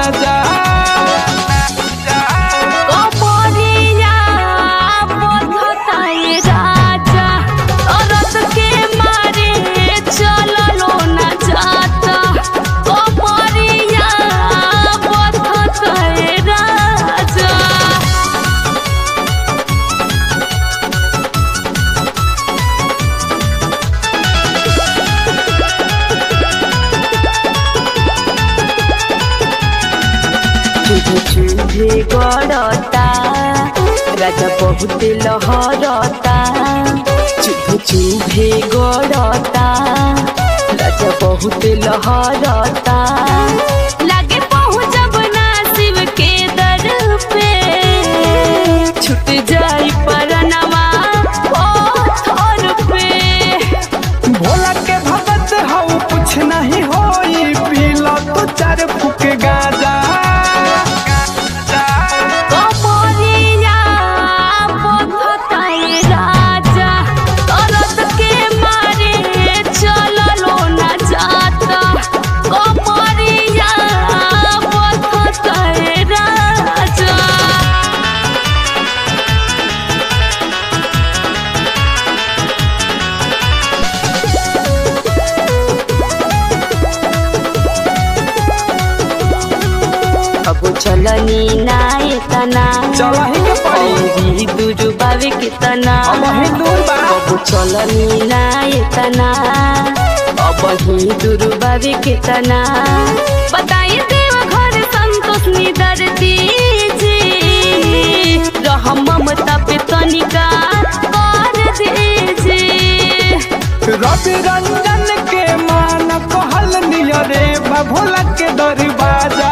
जा कमरिया बंधताए राजा औरत के मारे चललो न जाता कमरिया बंधताए राजा चुभे चुभे गड़ता राजा बहुत लहरता चुभे चुभे गड़ता राजा बहुत लहरता लागे पहुँचब ना शिव के दर पे छूट जाई परनमा पत्थर पे भोला के भगत हऊ कुछ नहीं होई पीला तो चार फुक गाजा कमरिया बंधताए राजा औरत के मारे चललो न जाता कमरिया बंधताए राजा अब चलनी नाय तना चलही के पड़ी औरी दूर बावे के तना अब ही दूर बा अब चलनी नाय तना अब ही दूर बावे के तना बताई देव घर संतोष निदर दीजी रहम ममता पे तनिका कर दीजी रवि रंजन के मान कहल नियरे बा भोला के दरवाजा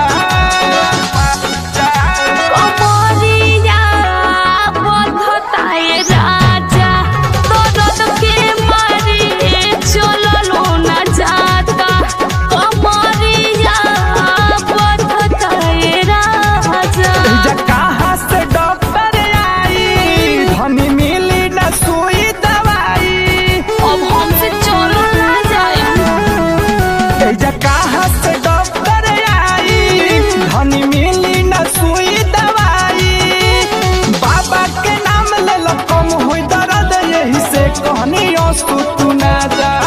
कमरिया बंधताए राजा दर्द के मारे चललो न जाता कमरिया बंधताए राजा जा कहाँ से डॉक्टर आई धनी मिली न सुई दवाई अब हमसे चलो ना जाए जा कहाँ से डॉक्टर आई धनी मिली न सुई दवाई बाबा के नाम ले लो कम हुई दर्द यही से कहनी तू ना जा